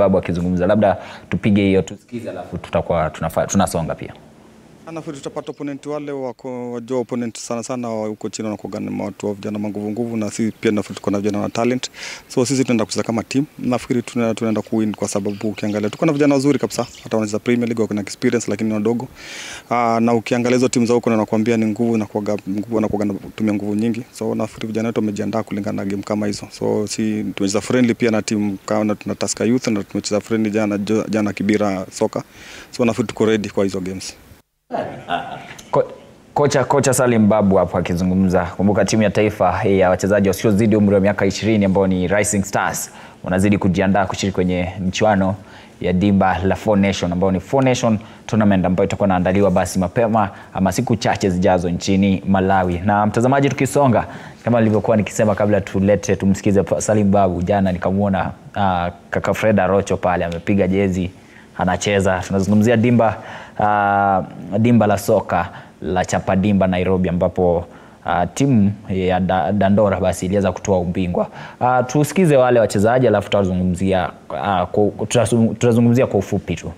Babu akizungumza, labda tupige hiyo tusikize, alafu tutakuwa tunafa, tunasonga pia. Nafikiri tutapata opponent wale wako wajua opponent sana sana wa huko China wanakuwa ni watu wa vijana manguvu nguvu, na sisi pia nafikiri tuko na vijana na talent, so sisi tunaenda kucheza kama team. Nafikiri tuna- tunaenda kuwin kwa sababu ukiangalia tuko na vijana wazuri kabisa, hata wanacheza Premier League wako na experience, lakini ni wadogo. Aa, na ukiangalia hizo timu za huko na nakwambia ni nguvu na kuaga nguvu na kuaga tumia nguvu nyingi, so nafikiri vijana wetu wamejiandaa kulingana na game kama hizo. So si tumecheza friendly pia na timu kama tuna Tusker Youth na tumecheza friendly jana jana Kibira soka, so nafikiri tuko ready kwa hizo games. Ko, kocha kocha Salim Babu hapo akizungumza. Kumbuka timu ya taifa ya wachezaji wasiozidi umri wa miaka 20 ambao ni Rising Stars wanazidi kujiandaa kushiriki kwenye mchuano ya dimba la Four Nation ambao ni Four Nation tournament ambayo itakuwa inaandaliwa basi mapema ama siku chache zijazo nchini Malawi. Na mtazamaji, tukisonga kama nilivyokuwa nikisema kabla tulete tumsikize Salim Babu, jana nikamwona uh, kaka Fred Arocho pale amepiga jezi anacheza. Tunazungumzia dimba uh, dimba la soka la Chapadimba Nairobi, ambapo uh, timu ya da, Dandora basi iliweza kutoa ubingwa. Uh, tusikize wale wachezaji alafu tutazungumzia uh, kwa- tutazung- tutazungumzia kwa ufupi tu.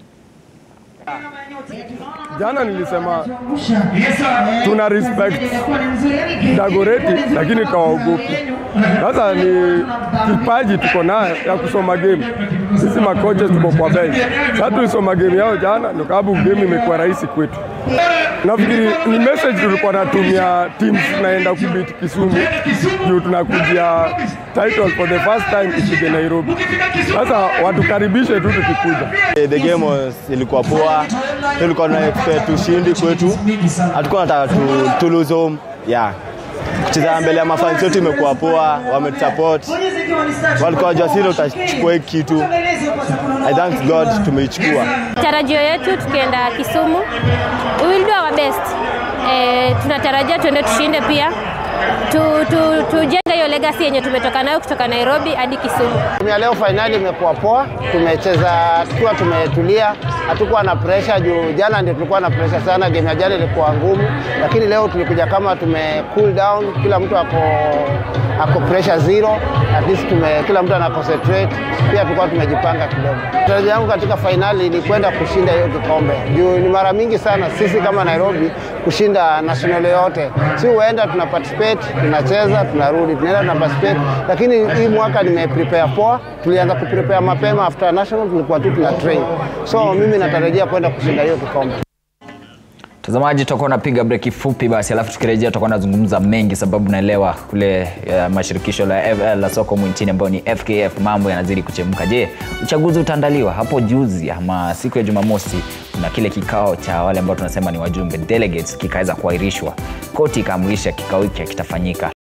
Jana nilisema tuna respect Dagoreti, lakini kawaogopi. Sasa ni kipaji tuko nayo ya kusoma game. Sisi makocha tuko kwa bench. Sasa tulisoma game yao jana, ndio sababu game imekuwa rahisi kwetu. Nafikiri ni message tulikuwa natumia teams tunaenda kubit Kisumu juu tunakujia title for the first time ipige Nairobi. Sasa watukaribishe tu tukikuja. Eh, The game was, ilikuwa poa, tulikuwa na expect ushindi kwetu, hatukuwa nataka tu, tu lose home yeah. Kucheza mbele ya mafans wetu imekuwa poa, wametusupport, walikuwa wajua sisi utachukua hii kitu. I thank God tumeichukua. Tarajio yetu tukienda Kisumu, we will do our best. E, tunatarajia tuende tushinde pia tu, tu, tujenge hiyo legacy yenye tumetoka nayo kutoka Nairobi hadi Kisumu. Timu ya leo fainali imekuwa poa, tumecheza tukiwa tumetulia, hatukuwa na pressure juu jana ndio tulikuwa na pressure sana. Game ya jana ilikuwa ngumu, lakini leo tulikuja kama tume cool down, kila mtu ako ako pressure zero, at least tume, kila mtu ana concentrate. Pia tulikuwa tumejipanga kidogo. Tarajio yangu katika fainali ni kwenda kushinda hiyo kikombe juu ni mara mingi sana sisi kama Nairobi kushinda national yote, si huenda tuna participate, tunacheza, tunarudi, tunaenda tuna participate, lakini hii mwaka nime prepare poa. Tulianza kuprepare mapema after national, tulikuwa tu tuna train, so mimi natarajia kwenda kushinda hiyo kikombe. Mtazamaji, tutakuwa napiga breki fupi basi, alafu tukirejea tutakuwa nazungumza mengi, sababu naelewa kule uh, mashirikisho la, F- la soka humu nchini ambayo ni FKF mambo yanazidi kuchemka. Je, uchaguzi utaandaliwa hapo juzi ama siku ya Jumamosi? Kuna kile kikao cha wale ambao tunasema ni wajumbe delegates kikaweza kuahirishwa, koti ikaamrisha kikao hiki kitafanyika